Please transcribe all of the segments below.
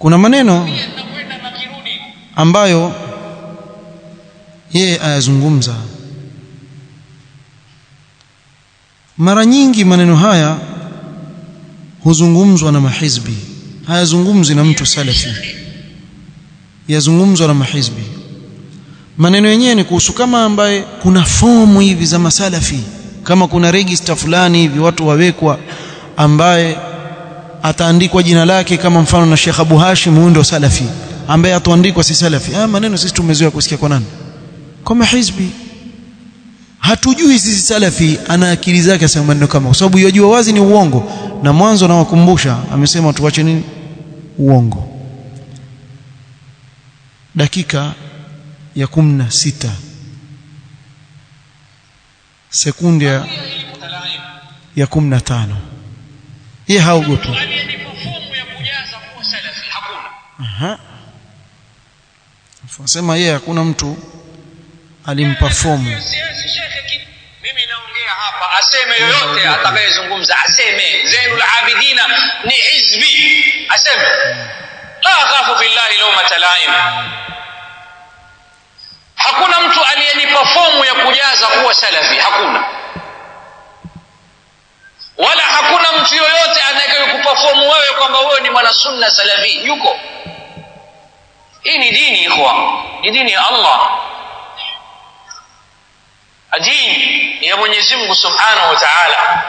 kuna maneno ambayo yeye ayazungumza mara nyingi maneno haya huzungumzwa na mahizbi hayazungumzwi na mtu salafi yazungumzwa na mahizbi maneno yenyewe ni kuhusu kama ambaye kuna fomu hivi za masalafi kama kuna register fulani hivi watu wawekwa ambaye ataandikwa jina lake kama mfano na Sheikh Abu Hashim huyo ndo salafi ambaye atuandikwa si salafi haya maneno sisi tumezoea kusikia kwa nani kwa mahizbi hatujui sisi salafi ana akili zake asema maneno kama kwa sababu yajua wazi ni uongo na mwanzo nawakumbusha amesema tuache nini uongo dakika ya kumi na sita sekunde ya, ya kumi na tano ye haogopi Aha. Sema yeye hakuna mtu alimpa fomu. Mimi naongea hapa, aseme yoyote atakayezungumza, aseme Zainul Abidina ni hizbi, aseme la akhafu billahi lawmata laim. Hakuna mtu aliyenipa fomu ya kujaza kuwa salafi, hakuna wala hakuna mtu yoyote anayekupa fomu wewe kwamba wewe ni mwanasunna salafi, yuko hii ni dini ikhwa ni dini ya Allah dini ya Mwenyezi Mungu Subhanahu wa Ta'ala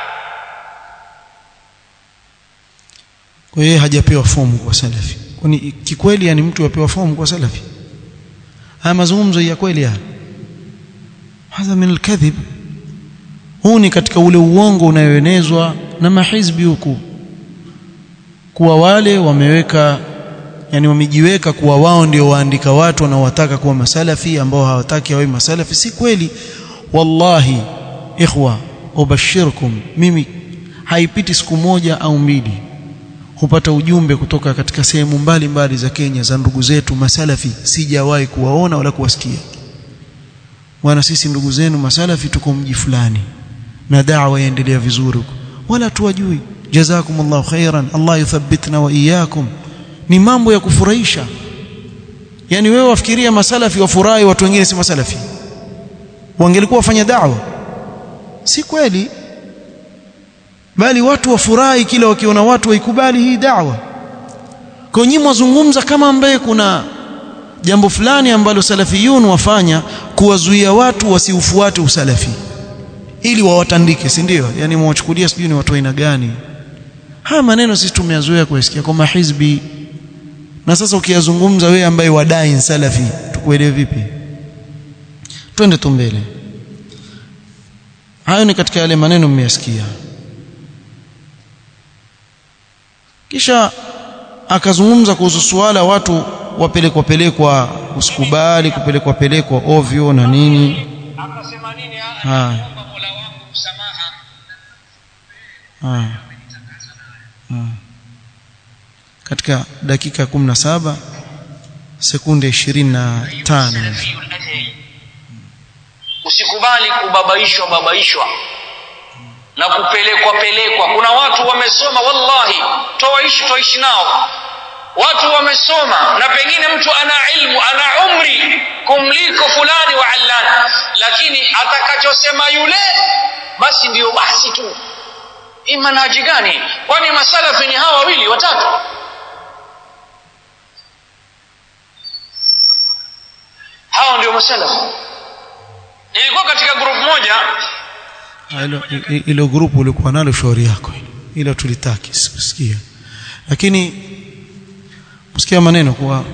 Kwa hiyo hajapewa fomu kwa salafi. Kwani kikweli yani mtu apewa fomu kwa salafi? Haya mazungumzo ya kweli haya. Hadha min alkadhib. Huu ni katika ule uongo unayoenezwa na mahizbi huku kuwa wale wameweka yani wamejiweka kuwa wao ndio waandika watu wanaowataka kuwa masalafi ambao hawataki wawe masalafi si kweli wallahi ikhwa ubashirkum mimi haipiti siku moja au mbili hupata ujumbe kutoka katika sehemu mbalimbali za Kenya za ndugu zetu masalafi sijawahi kuwaona wala kuwasikia bwana sisi ndugu zenu masalafi tuko mji fulani na da'wa yaendelea vizuri huko wala tuwajui jazakumullahu khairan Allah yuthabbitna wa iyyakum ni mambo ya kufurahisha yani wewe wafikiria masalafi wafurahi watu wengine si masalafi wangelikuwa wafanya da'wa si kweli bali watu wafurahi kila wakiona watu waikubali hii da'wa kwa nyinyi mwazungumza kama ambaye kuna jambo fulani ambalo salafiyun wafanya kuwazuia watu wasiufuate usalafi ili wawatandike si ndio yani mwachukulia sijui ni watu aina gani haya maneno sisi tumeyazoea kuyasikia kwa mahizbi na sasa ukiyazungumza wewe ambaye wadai salafi tukuelewe vipi twende tu mbele hayo ni katika yale maneno mmeyasikia kisha akazungumza kuhusu suala watu wapelekwa pelekwa usikubali kupelekwa pelekwa ovyo na nini akasema nini haya Mola wangu msamaha haya haya. katika dakika 17 sekunde 25 usikubali kubabaishwa babaishwa na kupelekwa pelekwa kuna watu wamesoma wallahi toishi toishi nao watu wamesoma na pengine mtu ana ilmu ana umri kumliko fulani wa allana lakini atakachosema yule basi ndiyo basi tu hii manhaji gani kwani masalafi ni hawa wawili watatu hao ndio masalafi nilikuwa katika group moja hilo hilo grupu ulikuwa nalo shauri yako hilo tulitaki sikusikia lakini kusikia maneno kuwa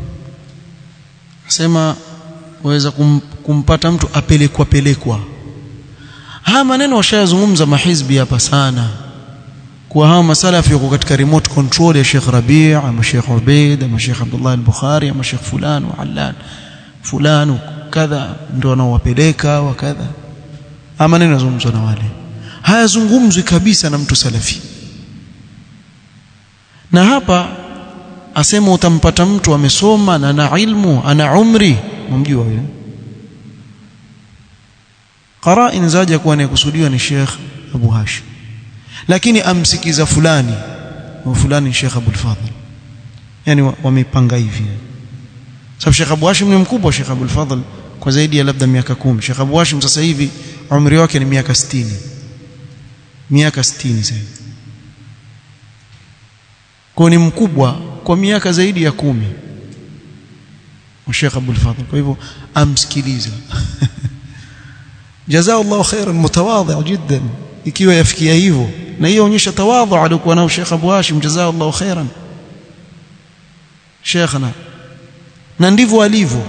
sema waweza kum, kumpata mtu apelekwa pelekwa haya maneno washayazungumza mahizbi hapa sana kuwa hawa masalafi wako katika remote control ya Sheikh Rabi' ama Sheikh Ubaid ama Sheikh Abdullah al-Bukhari ama Sheikh fulan wa Allan fulan kadha ndio wanaowapeleka wa kadha haya maneno yazungumzwa na wale hayazungumzwi kabisa na mtu salafi na hapa asema utampata mtu amesoma na ana ilmu ana umri mumjua huyo qara'in zaja kuwa anayekusudiwa ni Sheikh Abu Hashim lakini amsikiza fulani wa fulani Sheikh Abu Fadhl yani wamepanga hivi sababu Sheikh Abu Hashim ni mkubwa Sheikh Abdul Fadhl kwa zaidi ya labda miaka kumi Sheikh Abu Hashim sasa hivi umri wake ni miaka 60 miaka 60 sasa kwa ni mkubwa kwa miaka zaidi ya kumi Sheikh Abdul Fadhl kwa hivyo amsikiliza jazakallahu khairan mutawadhi jiddan ikiwa yafikia hivyo na hiyo onyesha tawadhu alikuwa nao Sheikh Abu Hashim jazakallahu khairan Sheikhna na ndivyo alivyo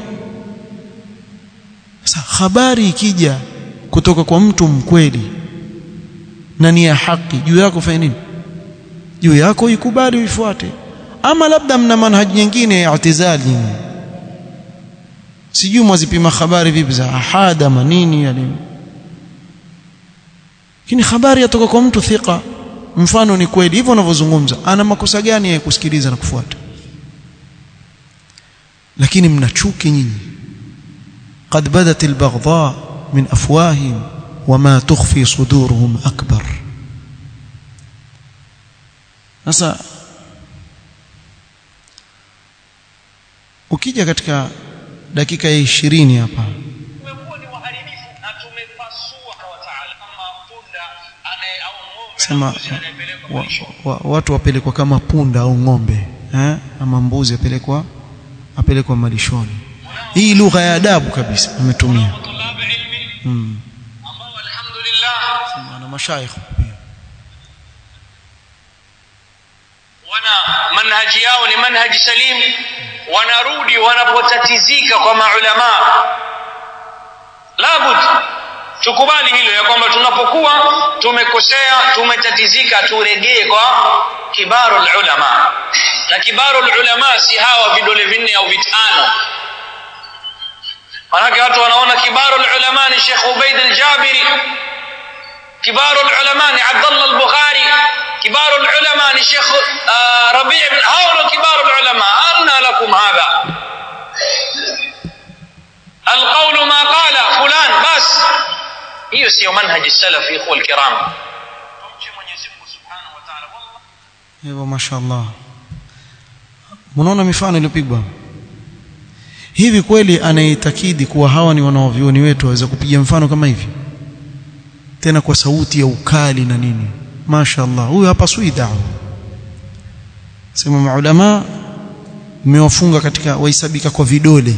sasa habari ikija kutoka kwa mtu mkweli na ni ya haki juu yako fanya nini juu yako ikubali uifuate ama labda mna manhaji nyingine ya i'tizali sijui mwazipima habari vipi za ahada manini yani lakini habari yatoka kwa mtu thika mfano ni kweli hivyo unavyozungumza ana makosa gani ya kusikiliza na kufuata lakini mna chuki nyinyi قد بدت البغضاء من افواههم وما تخفي صدورهم اكبر sasa ukija katika dakika ya 20 hapa tumekuwa ni waharibifu na tumepasua wa taala kama punda anaye au ng'ombe na sema mbuzi anayepelekwa wa, malisho. wa, watu wapelekwa kama punda au ng'ombe eh ama mbuzi apelekwa apelekwa malishoni hii lugha ya adabu kabisa ametumia Tulab ilmi mm. ambao alhamdulillah na mashaikh pia wana manhaji yao ni manhaji salim wanarudi wanapotatizika kwa maulama labud tukubali hilo ya kwamba tunapokuwa tumekosea tumetatizika turegee kwa kibaru ulama na kibaru ulama si hawa vidole vinne au vitano manake watu wanaona kibaru ulama ni Sheikh Ubaid al-Jabiri كبار العلماء عبد الله البخاري كبار العلماء شيخ آه ربيع بن هؤلاء كبار العلماء أن لكم هذا القول ما قال فلان بس hiyo sio manhaji salaf ikhwa alkiram tumche Mwenyezi Mungu Subhanahu wa Ta'ala wallahi hivyo mashaallah mnaona mifano iliyopigwa hivi kweli anaitakidi kuwa hawa ni wanaovioni wetu waweza kupiga mfano kama hivi tena kwa sauti ya ukali na nini mashaallah huyu hapa sui dawa sema maulama mmewafunga katika wahesabika kwa vidole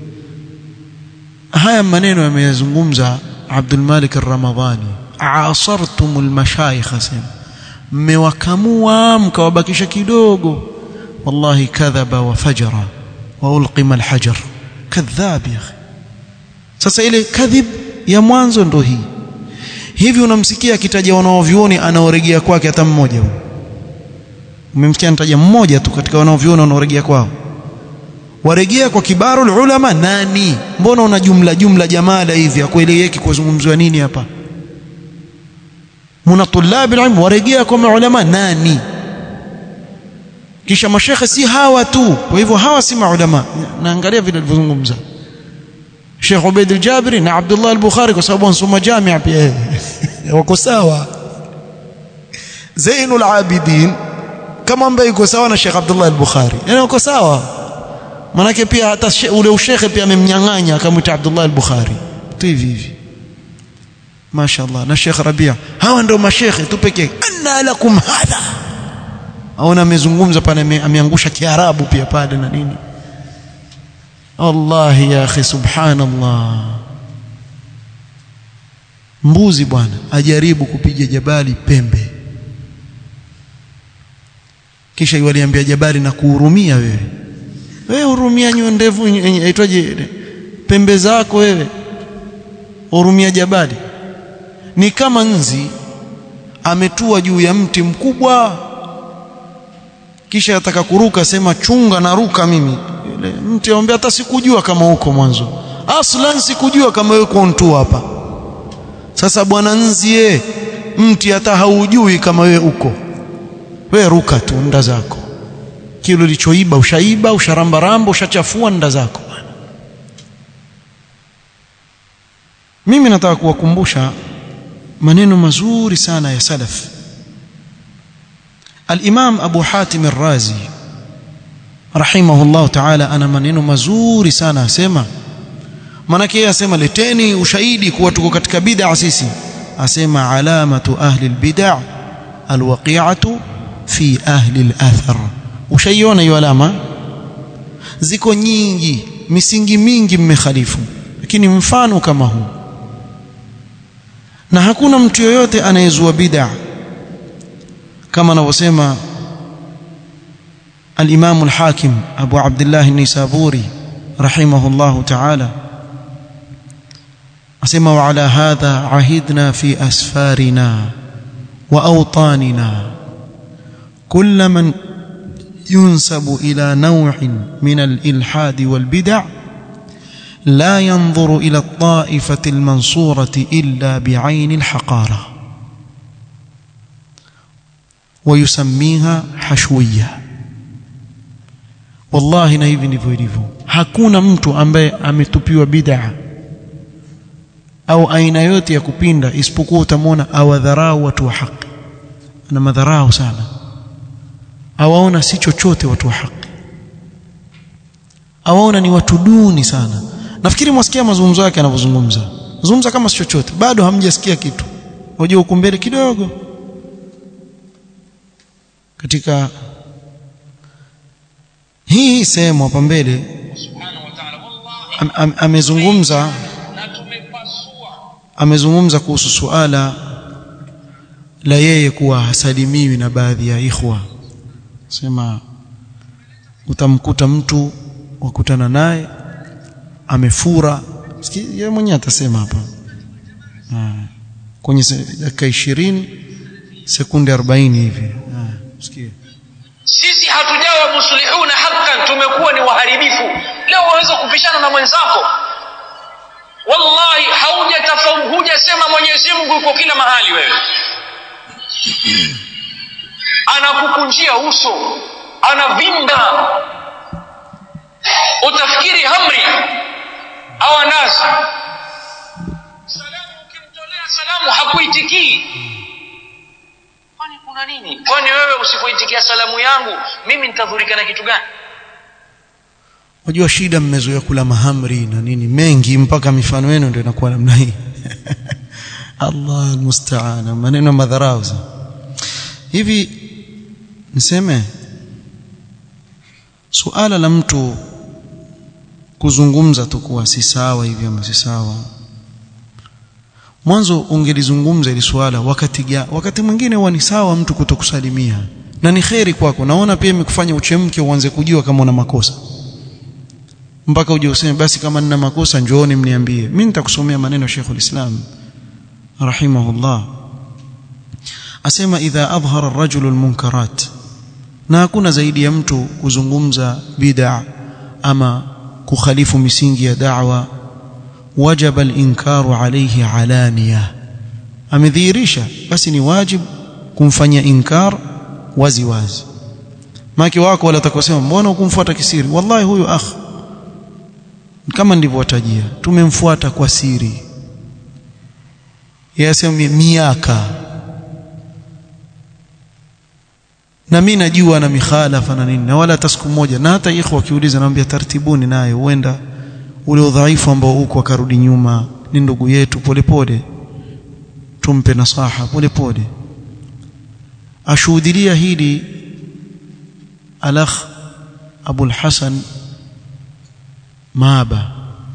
haya maneno yameyazungumza Abdul Malik Ar-Ramadhani asartum al-mashayikh sema mmewakamua mkawabakisha kidogo wallahi kadhaba wa fajara wa ulqima al-hajar kadhab ya akhi sasa ile kadhib ya mwanzo ndo hii hivi unamsikia akitaja wanaovioni anaoregea kwake hata mmoja huyo umemsikia anataja mmoja tu katika wanaovioni wanaoregea kwao waregea kwa kibaru ulama nani mbona una jumla jumla jamala hivi akueleweki kuzungumzwa nini hapa muna tulab ilm waregea kwa maulama nani kisha mashekhe si hawa tu kwa hivyo hawa si maulama naangalia vile alivyozungumza Sheikh Ubaid al-Jabiri na Abdullah al-Bukhari kwa sababu wanasoma jamia pia wako sawa Zainul Abidin kama ambaye yuko sawa na Sheikh Abdullah al-Bukhari yani wako sawa manake pia hata she- ule ushekhe pia amemnyang'anya akamwita Abdullah al-Bukhari tu hivi hivi mashaallah na Sheikh Rabia hawa ndio mashekhe tu pekee anna lakum hadha aona amezungumza pale ame- ameangusha kiarabu pia pale na nini wallahi ya akhi subhanallah mbuzi bwana ajaribu kupiga jabali pembe kisha waliambia jabali na kuhurumia wewe wewe hurumia nyo ndevu aitwaje pembe zako wewe hurumia jabali ni kama nzi ametua juu ya mti mkubwa kisha ataka kuruka sema chunga na ruka mimi yule mti amwambia hata sikujua kama uko mwanzo aslan sikujua kama wewe uko ntu hapa sasa bwana nzie mti hata haujui kama wewe uko wewe ruka tu nda zako kile ulichoiba ushaiba usharambaramba ushachafua nda zako mimi nataka kuwakumbusha maneno mazuri sana ya salaf الإمام أبو حاتم الرازي rahimahullah ta'ala ana maneno mazuri sana asema manake yeye asema leteni ushahidi kuwa tuko katika bid'a sisi asema alamatu ahli albid'a alwaqi'atu fi ahli alathar ushaiona hiyo alama ziko nyingi misingi mingi mmekhalifu lakini mfano kama huu na hakuna mtu yoyote anayezua bid'a kama anavyosema الإمام الحاكم أبو عبد الله النيسابوري رحمه الله تعالى أسمى وعلى هذا عهدنا في أسفارنا وأوطاننا كل من ينسب إلى نوع من الإلحاد والبدع لا ينظر إلى الطائفة المنصورة إلا بعين الحقارة ويسميها حشويه wallahi na hivi ndivyo ilivyo hakuna mtu ambaye ametupiwa bid'a au aina yote ya kupinda isipokuwa utamwona awadharau watu wa haki ana madharau sana awaona si chochote watu wa haki awaona ni watu duni sana nafikiri mwasikia mazungumzo yake anavyozungumza zungumza kama si chochote bado hamjasikia kitu unajua huko mbele kidogo katika hii sehemu hapa mbele am, am, amezungumza amezungumza kuhusu suala la yeye kuwa hasalimiwi na baadhi ya ikhwa sema utamkuta mtu wakutana naye amefura yeye mwenyewe atasema hapa kwenye dakika 20 sekunde 40 hivi sikia sisi hatujawa muslihuna haqqan tumekuwa ni waharibifu leo waweza kupishana na mwenzako wallahi haujatafahamu hujasema Mwenyezi Mungu yuko kila mahali wewe anakukunjia uso anavimba utafikiri hamri au anazi salamu ukimtolea salamu hakuitikii kwani kuna nini kwani wewe usipoitikia salamu yangu mimi nitadhurika na kitu gani Unajua shida mmezoea kula mahamri na nini mengi mpaka mifano yenu ndio inakuwa namna hii. Allah almusta'an maneno madharau. Hivi niseme suala la mtu kuzungumza tu kuwa si sawa hivi ama si sawa mwanzo ungelizungumza ili swala wakati ga, wakati mwingine huwa ni sawa mtu kutokusalimia na ni kheri kwako naona pia imekufanya uchemke uanze kujua kama una makosa mpaka uje useme basi kama nina makosa njooni mniambie mimi nitakusomea maneno ya Sheikh ulislam rahimahullah asema idha adhhara ar-rajulu al-munkarat na hakuna zaidi ya mtu kuzungumza bid'a ama kukhalifu misingi ya da'wa wajaba al-inkaru alayhi alaniya amedhihirisha basi ni wajib kumfanyia inkar wazi wazi maki wako wala atakosema mbona ukumfuata kisiri wallahi huyu akh kama ndivyowatajia tumemfuata kwa siri yasema miaka na mimi najua na mikhalafa na nini na wala hata siku moja na hata ikhwa kiuliza naambia tartibuni naye huenda ule udhaifu ambao uko akarudi nyuma ni ndugu yetu polepole tumpe nasaha polepole ashuhudilia hili alakh abul hasan maaba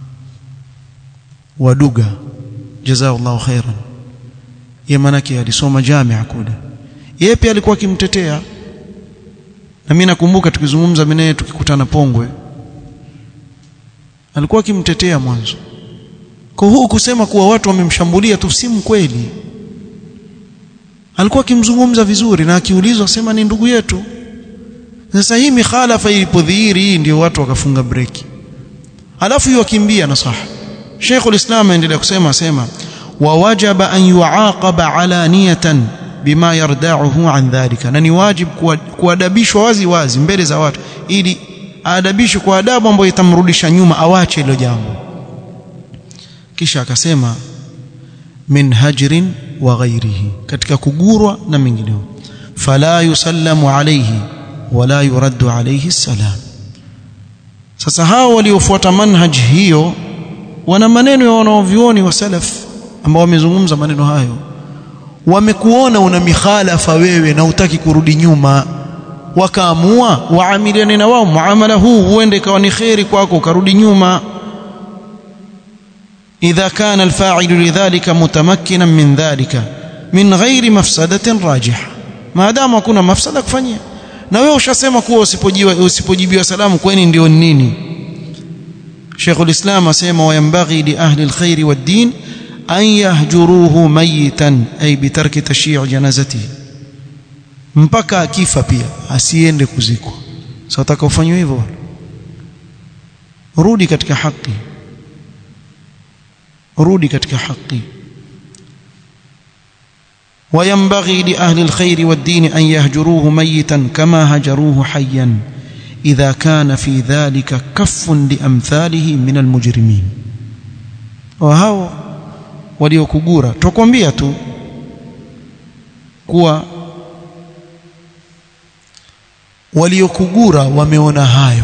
waduga jazakallahu khairan yeye manake alisoma jamia kule yeye pia alikuwa akimtetea na mimi nakumbuka tukizungumza mimi naye tukikutana Pongwe alikuwa akimtetea mwanzo kwa huu kusema kuwa watu wamemshambulia tu si mkweli alikuwa akimzungumza vizuri na akiulizwa sema ni ndugu yetu sasa hii mikhalafa ilipodhihiri hii ndio watu wakafunga breki alafu hiyo akimbia nasaha Sheikh ulislam aendelea kusema sema wa wajaba an yuaqaba alaniyatan bima yarda'uhu an dhalika na ni wajib kuadabishwa wazi wazi mbele za watu ili aadabishwe kwa adabu ambayo itamrudisha nyuma awache hilo jambo kisha akasema min hajrin wa ghairihi katika kugurwa na mengineo fala yusallamu alayhi wala yuraddu alayhi salam sasa hao waliofuata manhaj hiyo wana maneno ya wanaovioni wa salaf ambao wamezungumza maneno hayo wamekuona una mikhalafa wewe na utaki kurudi nyuma wakaamua waamiliane na wao muamala huu huende ikawa ni kheri kwako ukarudi nyuma idha kana alfa'ilu lidhalika mutamakkinan min dhalika min ghairi mafsadatin rajiha maadamu hakuna mafsada kufanyia na wewe ushasema kuwa usipojiwa usipojibiwa salamu kwani ndio nini Sheikh ulislam asema wayambaghi li ahli alkhair wad-din an yahjuruhu mayitan ay bitarki tashyi' janazatihi mpaka akifa pia asiende kuzikwa sasa utaka ufanywe hivyo rudi katika haki rudi katika haki وينبغي لأهل الخير والدين أن يهجروه ميتا كما هجروه حيا إذا كان في ذلك كف لأمثاله من المجرمين وهو waliokugura tukwambia tu kuwa waliokugura wameona hayo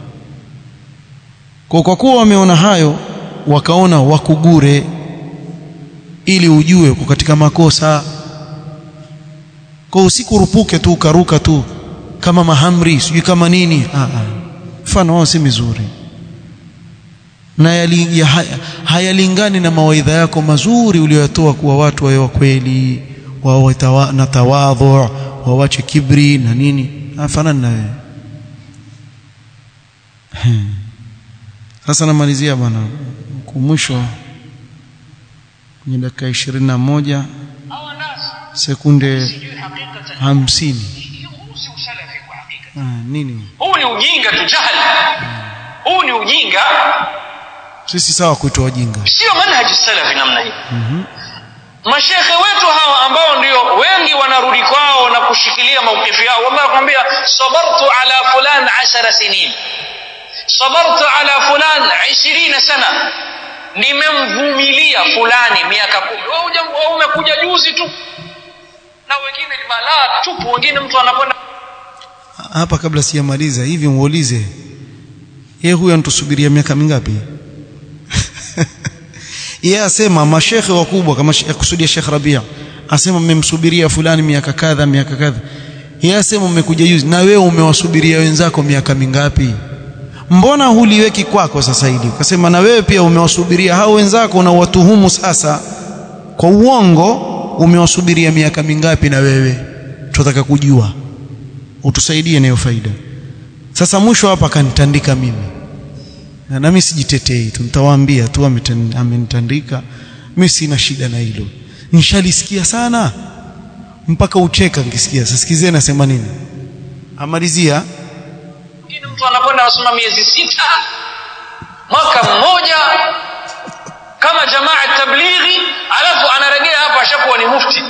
kwa kwa kuwa wameona hayo wakaona wakugure ili ujue uko katika makosa kwa usikurupuke tu ukaruka tu kama mahamri sijui kama nini mfano wao si mizuri na yali, ya, hayalingani na mawaidha yako mazuri uliyotoa kuwa watu wawe kweli wawe tawa, na tawadhu wawache kibri na nini afanani na wewe sasa namalizia bwana kumwisho kwenye dakika ishirini na moja sekunde hamsini nini huu ni ujinga tu jahali huu ni ujinga sisi sawa kuitwa wajinga sio manhaji salafi namna hii mashekhe wetu hawa ambao ndio wengi wanarudi kwao na kushikilia maukifu yao wallahi nakwambia sabartu ala fulan ashara sinin sabartu ala fulan 20 sana nimemvumilia fulani miaka kumi wewe umekuja juzi tu na wengine ni balaa tupu wengine mtu anakwenda hapa kabla sijamaliza hivi muulize yeye huyu anatusubiria miaka mingapi yeye asema mashekhe wakubwa kama kusudia Sheikh Rabia asema mmemsubiria fulani miaka kadha miaka kadha yeye asema umekuja juzi na wewe umewasubiria wenzako miaka mingapi mbona huliweki kwako sasa hili ukasema na wewe pia umewasubiria hao wenzako na watuhumu sasa kwa uongo umewasubiria miaka mingapi na wewe tunataka kujua utusaidie nayo faida sasa mwisho hapa kanitandika mimi na nami sijitetei tu nitawaambia tu amenitandika mimi sina shida na hilo nishalisikia sana mpaka ucheka nikisikia sasa sikizeni nasema nini amalizia mtu anakwenda anasoma miezi sita mwaka mmoja kama jamaa tablighi alafu anarejea hapa ashakuwa ni mufti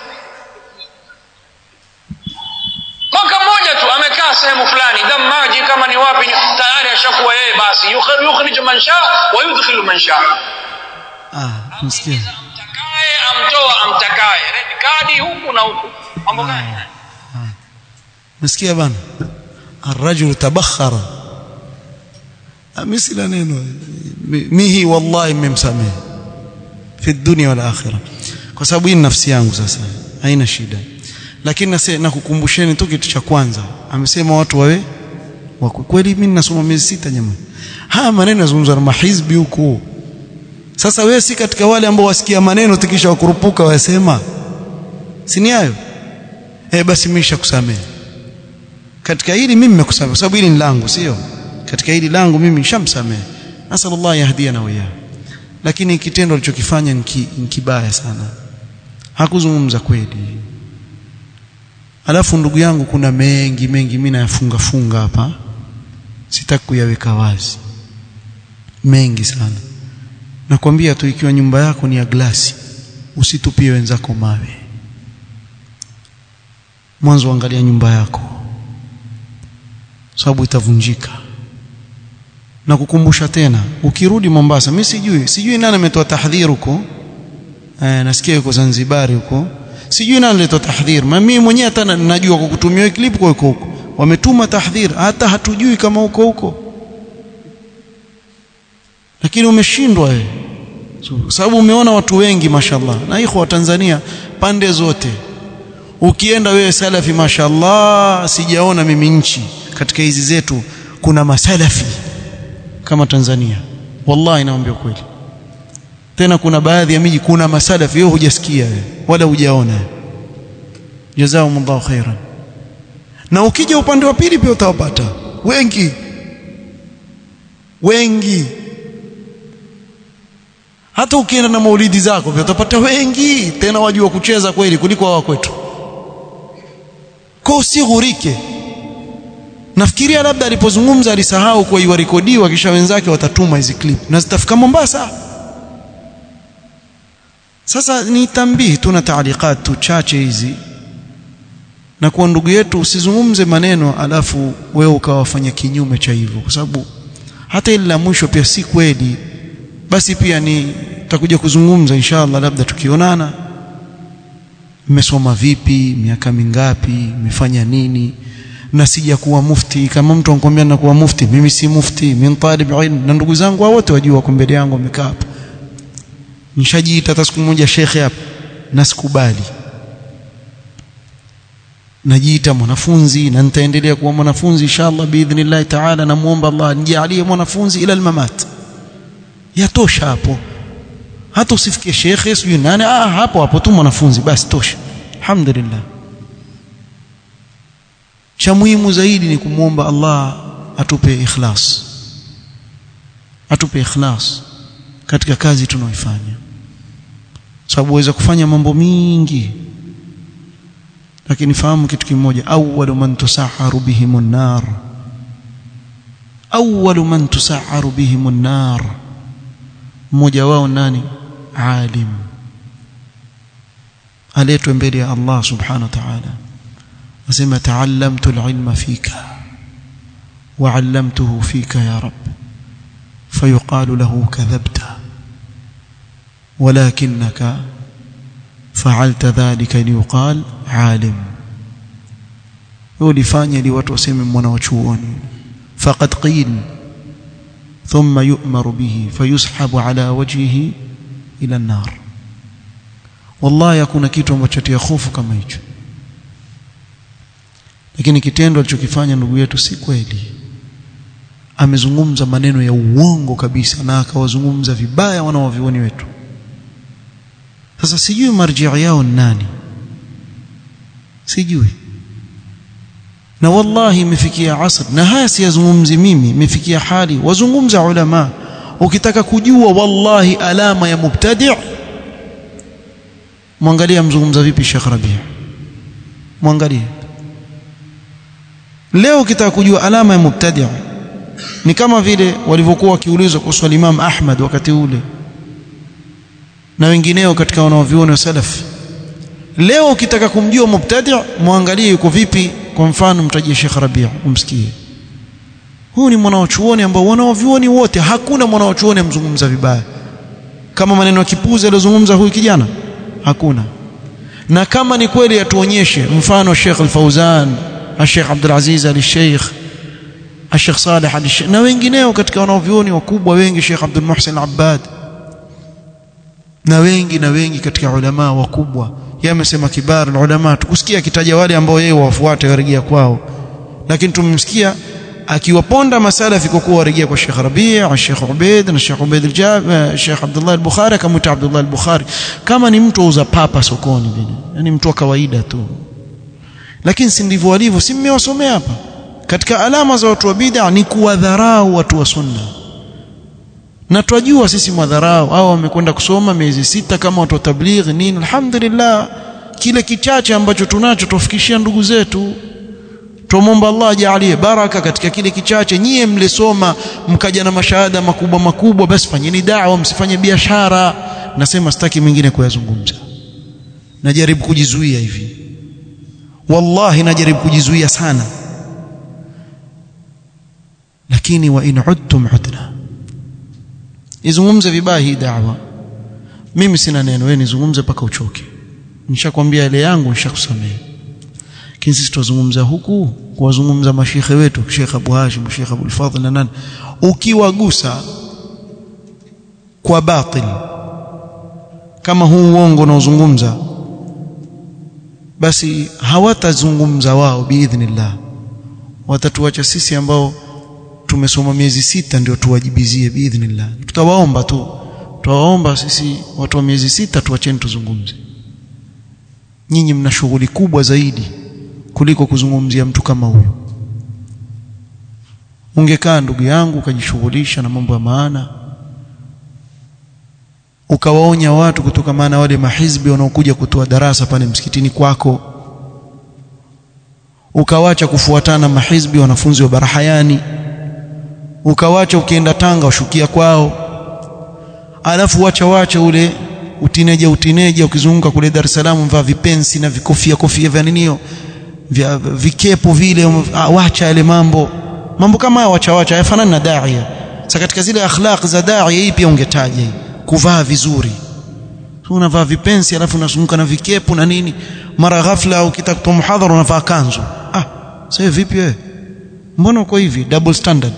mwaka mmoja tu amekaa sehemu fulani damaji kama ni wapi tayari ashakuwa yeye basi yukhriju man sha wa yudkhilu man sha ah msikia amtakaye amtoa amtakaye red kadi huku na huku mambo gani msikia bana الرجل تبخر مثل neno mihi wallahi mmemsamehe fi dunya wal akhirah kwa sababu hii nafsi yangu sasa haina shida lakini nakukumbusheni tu kitu cha kwanza amesema watu wawe wako kweli mimi nasoma miezi sita jamani haya maneno yazungumzwa na mahizbi huko sasa wewe si katika wale ambao wasikia maneno tikisha wakurupuka wasema si ni hayo eh basi mimi nishakusamehe katika hili mimi nimekusamehe kwa sababu hili ni langu sio katika hili langu mimi nishamsamehe nasallallahu yahdiana wa lakini kitendo alichokifanya ni kibaya sana hakuzungumza kweli alafu ndugu yangu kuna mengi mengi mimi nayafunga funga hapa sitaki kuyaweka wazi mengi sana nakwambia tu ikiwa nyumba yako ni ya glasi usitupie wenzako mawe mwanzo angalia nyumba yako sababu itavunjika na kukumbusha tena ukirudi Mombasa mimi sijui sijui nani ametoa tahdhir huko eh nasikia yuko Zanzibar huko sijui nani alitoa tahdhir mimi mwenyewe hata najua kwa kutumia clip kwa huko huko wametuma tahdhir hata hatujui kama huko huko lakini umeshindwa wewe so, sababu umeona watu wengi mashallah na iko wa Tanzania pande zote ukienda wewe salafi mashallah sijaona mimi nchi katika hizi zetu kuna masalafi kama Tanzania wallahi naambia kweli tena kuna baadhi ya miji kuna masalafi wewe hujasikia wewe wala hujaona jazakumullahu khairan na ukija upande wa pili pia utawapata wengi wengi hata ukienda na maulidi zako pia utapata wengi tena wajua kucheza kweli kuliko wao kwetu kwa usighurike nafikiria labda alipozungumza alisahau kwa iwarekodiwa kisha wenzake watatuma hizi clip na zitafika Mombasa sasa ni tambii tuna taalikat tu chache hizi na kwa ndugu yetu usizungumze maneno alafu wewe ukawafanya kinyume cha hivyo kwa sababu hata ile la mwisho pia si kweli basi pia ni tutakuja kuzungumza inshallah labda tukionana mmesoma vipi miaka mingapi mmefanya nini na sija kuwa mufti kama mtu anakuambia na kuwa mufti mimi si mufti mimi talib ilm na ndugu zangu wote wajua wako mbele yangu wamekaa hapa nishajiita hata siku moja shekhe hapa na sikubali najiita mwanafunzi na nitaendelea kuwa mwanafunzi inshallah biidhnillah taala namuomba Allah nijalie mwanafunzi ila almamat yatosha hapo hata usifikie shekhe sijui nani ah hapo hapo tu mwanafunzi basi tosha alhamdulillah cha muhimu zaidi ni kumwomba Allah atupe ikhlas atupe ikhlas katika kazi tunaoifanya sababu waweza kufanya mambo mingi lakini fahamu kitu kimoja awwalu man tusaharu bihim an-nar awwalu man tusaharu bihim an-nar mmoja wao nani alim aletwe mbele ya Allah subhanahu wa ta'ala asema ta'allamtu al-ilma fika wa 'allamtuhu fika ya rab fayuqalu lahu kadhabta ولكنك فعلت ذلك ليقال عالم ulifanya ili watu waseme mwana wa chuoni faqad qil thumma yu'maru bihi fayushabu ala wajhihi ila an-nar wallahi hakuna kitu ambacho tia hofu kama hicho lakini kitendo alichokifanya ndugu yetu si kweli amezungumza maneno ya uongo kabisa na akawazungumza vibaya wanaovioni wetu sasa sijui marjia yao ni nani sijui na wallahi imefikia asr na haya siyazungumzi mimi imefikia hali wazungumza ulama ukitaka kujua wallahi alama ya mubtadi' mwangalia mzungumza vipi Sheikh Rabi' mwangalie leo ukitaka kujua alama ya mubtadi' ni kama vile walivyokuwa wakiulizwa kuhusu Imam Ahmad wakati ule na wengineo katika wanaoviona salaf leo ukitaka kumjua mubtadi' muangalie yuko vipi kwa mfano mtajie Sheikh Rabi' umsikie huu ni mwanachuoni ambao wanaovioni wote hakuna mwanachuoni amzungumza vibaya kama maneno ya kipuzi aliyozungumza huyu kijana hakuna na kama ni kweli atuonyeshe mfano Sheikh Al-Fauzan Sheikh Abdul Aziz Al-Sheikh Sheikh Saleh Al-Sheikh na wengineo katika wanaovioni wakubwa wengi Sheikh Abdul Muhsin Al-Abbad na wengi na wengi katika ulama wakubwa yeye amesema kibar ulama tukusikia akitaja wale ambao yeye wafuate warejea kwao lakini tumemsikia akiwaponda masalafi kwa kuwa warejea kwa Sheikh Rabi' Sheikh Ubaid na Sheikh Ubaid al-Jab Sheikh Abdullah al-Bukhari kama Abdullah al-Bukhari kama ni mtu auza papa sokoni vile yani mtu wa kawaida tu lakini si ndivyo walivyo si mmewasomea hapa katika alama za watu wa bid'a ni kuwadharau watu wa sunna na twajua sisi madharau hao wamekwenda kusoma miezi sita kama watu wa tablighi nini alhamdulillah kile kichache ambacho tunacho tufikishia ndugu zetu tumomba Allah ajalie baraka katika kile kichache nyie mlisoma mkaja na mashahada makubwa makubwa basi fanyeni da'wa msifanye biashara nasema sitaki mwingine kuyazungumza najaribu kujizuia hivi wallahi najaribu kujizuia sana lakini wa in udtum udna izungumze vibaya hii da'wa mimi sina neno wewe nizungumze mpaka uchoke nishakwambia ile yangu nishakusamea lakini sisi tuzungumza huku kuwazungumza mashekhe wetu Sheikh Abu Hashim Sheikh Abu Fadhl na nani ukiwagusa kwa batil kama huu uongo unaozungumza basi hawatazungumza wao biidhnillah watatuacha sisi ambao tumesoma miezi sita ndio tuwajibizie biidhnillah tutawaomba tu tutawaomba sisi watu wa miezi sita tuacheni tuzungumze nyinyi mna shughuli kubwa zaidi kuliko kuzungumzia mtu kama huyo ungekaa ndugu yangu ukajishughulisha na mambo ya maana ukawaonya watu kutoka maana wale mahizbi wanaokuja kutoa darasa pale msikitini kwako ukawacha kufuatana mahizbi wanafunzi wa barahayani ukawacha ukienda Tanga ushukia kwao alafu wacha wacha ule utineja utineja ukizunguka kule Dar es Salaam mvaa vipensi na vikofia kofia vya ninio vya vikepo vile wacha yale mambo mambo kama haya wacha wacha hayafanani na daia sasa katika zile akhlaq za daia hii pia ungetaja hii kuvaa vizuri unavaa vipensi alafu unazunguka na vikepu na nini mara ghafla ukitaka kutoa muhadhara unavaa kanzu ah sasa vipi wewe mbona uko hivi double standard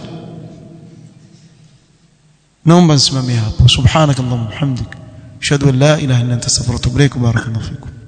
naomba nisimamie hapo subhanakallahumma hamdik ashhadu an la ilaha illa anta astaghfiruka wa atubu ilaik barakallahu fikum